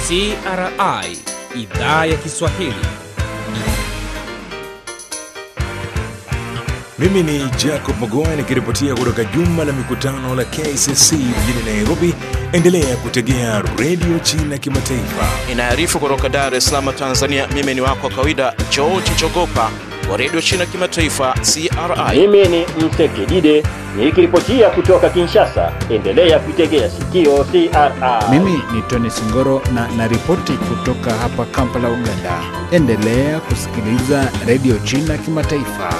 CRI idhaa ya Kiswahili. Mimi ni Jacob Mogoa nikiripotia kutoka jumba la mikutano la KCC mjini Nairobi. Endelea kutegea redio China Kimataifa. Inaarifu kutoka Dar es Salaam, Tanzania. Mimi ni wako wa kawaida George Chogopa wa redio China Kimataifa, CRI. Mimi ni Msekidide nikiripotia kutoka Kinshasa. Endelea kuitegea sikio CRI. Mimi ni Tony Singoro na naripoti kutoka hapa Kampala, Uganda. Endelea kusikiliza redio China Kimataifa.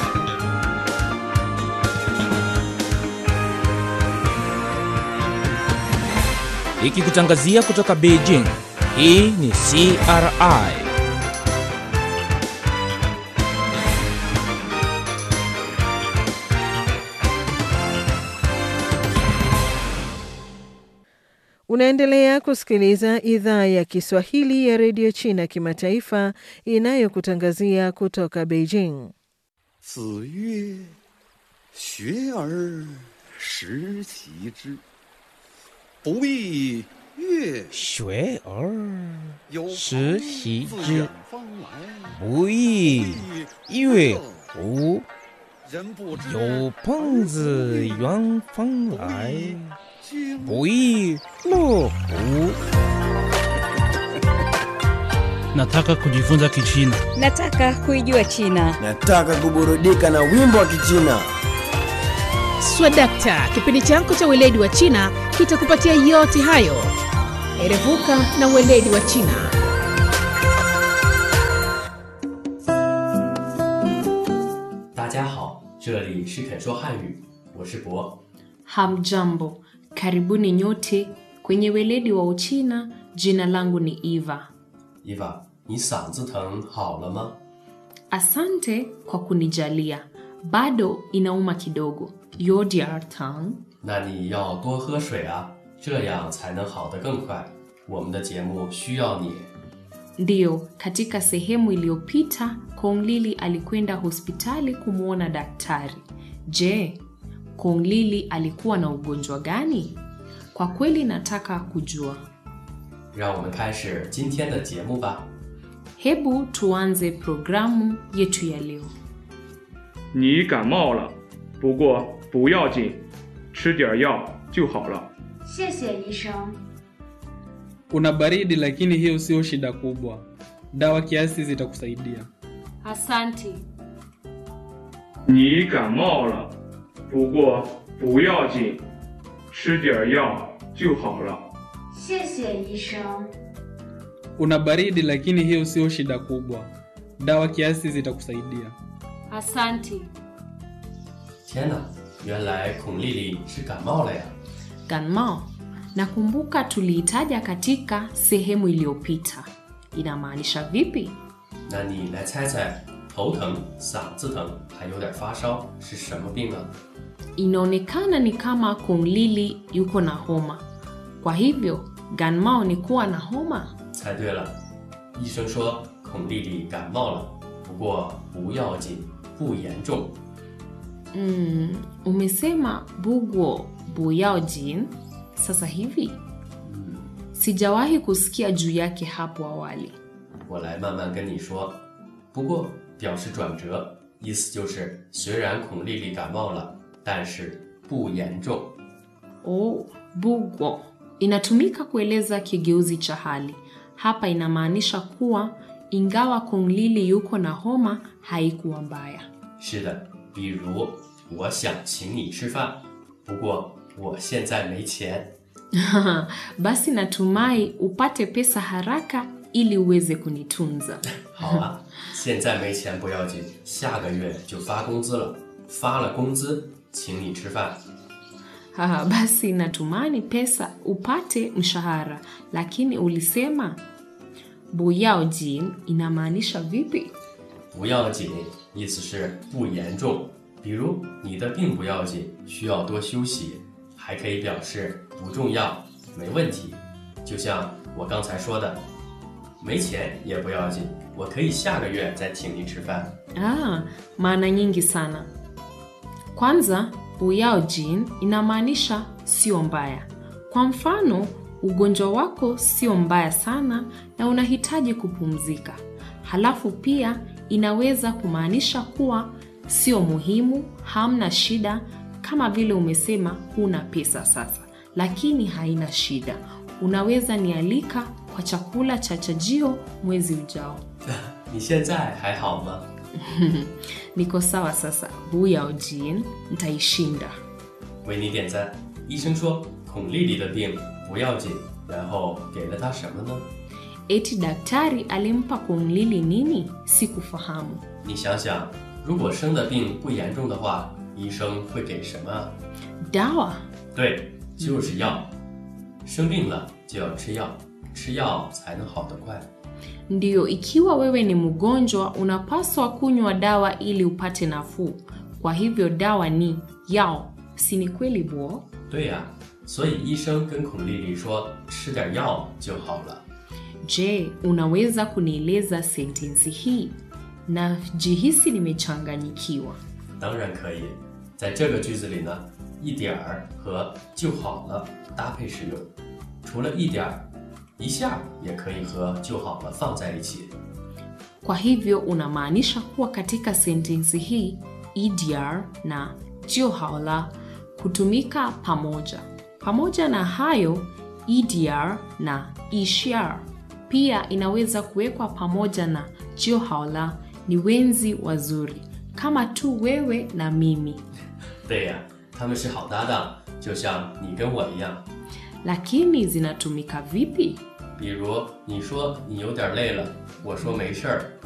Ikikutangazia kutoka Beijing. Hii ni CRI. Unaendelea kusikiliza idhaa ya Kiswahili ya redio China Kimataifa inayokutangazia kutoka Beijing. 子曰：“学而时齐之，不亦乐学而有时朋习自之远方来， 不亦乐乎？ 人不知有朋自远方来， 经不亦乐乎？ Nataka kujifunza Kichina. Nataka kuijua China. Nataka kuburudika na wimbo wa Kichina. Swadakta, kipindi chako cha weledi wa China kitakupatia yote hayo. Erevuka na weledi wa China. Hamjambo, karibuni nyote kwenye weledi wa Uchina. Jina langu ni Eva. Eva, 你嗓子疼好了吗？ Asante kwa kunijalia, bado inauma kidogo. Yodiar tang. 那你要多喝水啊，这样才能好得更快。我们的节目需要你。 Ndiyo, katika sehemu iliyopita Kong Lili alikwenda hospitali kumwona daktari. Je, Kong Lili alikuwa na ugonjwa gani? Kwa kweli nataka kujua. 让我们开始今天的节目吧。 Hebu tuanze programu yetu ya leo. 你感冒了，不过不要紧，吃点药就好了。 谢谢医生。 Una baridi lakini hiyo sio shida kubwa. Dawa kiasi zitakusaidia. Asante. 你感冒了，不过不要紧，吃点药就好了。 谢谢医生。 Una baridi lakini hiyo sio shida kubwa. Dawa kiasi zitakusaidia. Asante. 天哪，原来孔丽丽是感冒了呀！ Ganmao. Nakumbuka tuliitaja katika sehemu iliyopita. Inamaanisha vipi? 那你来猜猜，头疼、嗓子疼，还有点发烧，是什么病啊？ Inaonekana ni kama Kong Lili yuko na homa. Kwa hivyo, Ganmao ni kuwa na homa? 猜对了，医生说孔丽丽感冒了，不过不要紧，不严重。 Mm, umesema bugo buyaojin sasa hivi? Sijawahi kusikia juu yake hapo awali. 我来慢慢跟你说。不过表示转折，意思就是虽然孔丽丽感冒了，但是不严重。 Oh, bugo inatumika kueleza kigeuzi cha hali. Hapa inamaanisha kuwa ingawa Kong Lili yuko na homa haikuwa mbaya. 是的，比如我想请你吃饭，不过我现在没钱。 Basi natumai upate pesa haraka ili uweze kunitunza. 好啊，现在没钱不要紧，下个月就发工资了，发了工资请你吃饭。 Haha, basi natumani pesa upate mshahara, lakini ulisema buyaojin inamaanisha vipi? 不要紧，意思是不严重。比如你的病不要紧，需要多休息，还可以表示不重要，没问题。就像我刚才说的，没钱也不要紧，我可以下个月再请你吃饭。 Ah, maana nyingi sana. Kwanza, buyaojin inamaanisha sio mbaya. Kwa mfano, ugonjwa wako sio mbaya sana na unahitaji kupumzika. Halafu pia inaweza kumaanisha kuwa sio muhimu, hamna shida, kama vile umesema huna pesa sasa, lakini haina shida. Unaweza nialika kwa chakula cha chajio mwezi ujao. 你现在还好吗？ Niko sawa sasa, buyao jin, nitaishinda. 为你点赞。医生说孔丽丽的病不要紧，然后给了她什么呢？ Eti daktari alimpa Kunglili nini? Sikufahamu. 你想想，如果生的病不严重的话，医生会给什么啊？ Dawa 对，就是药。生病了就要吃药，吃药才能好得快。 ndiyo, ikiwa wewe ni mgonjwa unapaswa kunywa dawa ili upate nafuu. Kwa hivyo dawa ni yao, si ni kweli bo? 对呀、所以医生跟孔丽丽说吃点药就好了。 Je, unaweza kunieleza sentensi hii? Na jihisi nimechanganyikiwa. 当然可以，在这个句子里呢，一点儿和就好了搭配使用。除了一点儿，一下也可以和就好了放在一起。 Kwa hivyo unamaanisha kuwa katika sentensi hii idiar na juhaula kutumika pamoja. Pamoja na hayo, idiar na ishiar pia inaweza kuwekwa pamoja na juhaula. Ni wenzi wazuri kama tu wewe na mimi, 对呀，他们是好搭档，就像你跟我一样。 lakini zinatumika vipi? 比如你说你有点累了，我说没事儿，